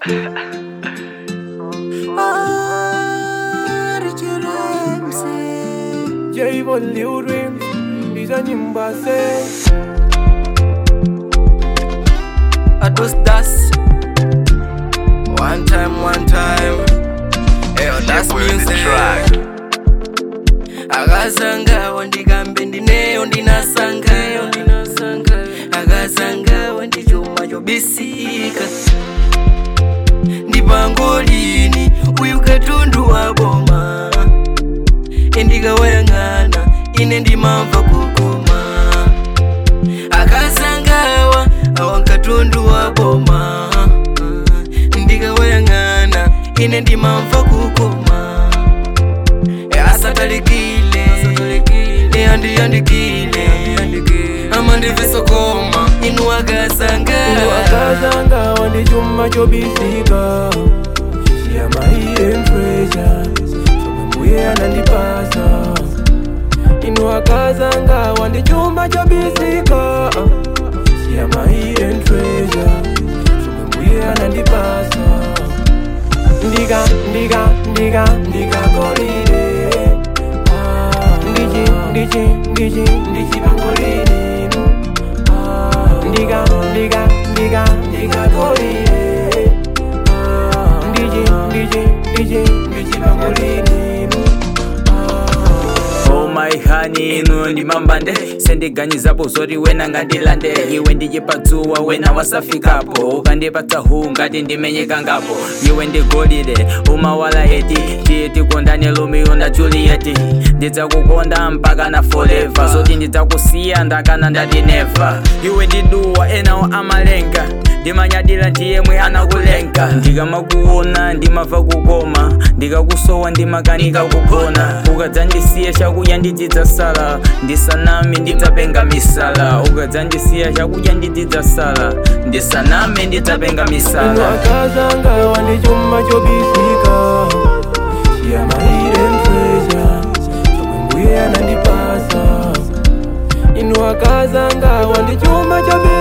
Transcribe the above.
J-Von Lil Dreams Hizo nyimba se Ados das One time, one time Eyo das music akasangawo ndikambe ndineyo ndinasangayo akasangawo ndi chuma chobisika ndipangolini uyu katundu wa boma endikawayang'ana ine ndimamva kukoma akasangawa awa katundu wa boma ndikawayang'ana ine ndimamva kukoma asatalikile andiyandikile amandivesokoma inu akasanga Wakazanga wandi chuma chobisika Shia my hidden treasure Chomwe mbuye anandipasa Inu wakazanga wandi chuma chobisika Shia my hidden treasure Chomwe mbuye anandipasa Ndiga, ndiga, ndiga, ndiga golide Ah, Ndichi, ndichi, ndichi, ndichi pangolini Ah, Ndiga, ndiga, ndiga, ndiga golide Ah, Ndichi, ndichi, ndichi, ndichi pangolini Ah, Oh my honey, inu ndi mambande sendiganizapo zoti wena ngandilande iwe ndijipatsuwa wena wasafikapo ukandipatsa hu ngati ndimenyekangapo iwe ndigolide umawala eti tiye tikondane romeo na juliet ndidzakukonda mpaka na forever zoti ndidzakusiya ndakana ndati neva iwe ndiduwa enawo amalenga ndimanyadira ndiyemwe anakulenga ndikamakuona ndimava kukoma ndikakusowa ndimakanika kugona ukadzandisiya chakudya ndidzidzasala ndisaname ndidzapenga misala ukadzandisiya chakudya ndidzidzasala ndisaname ndidzapenga Inu misala wakazanga wandi chuma chobisika Shia my hidden treasure Chomwe mbuye anandipasa Inu wakazanga wandi chuma chobisika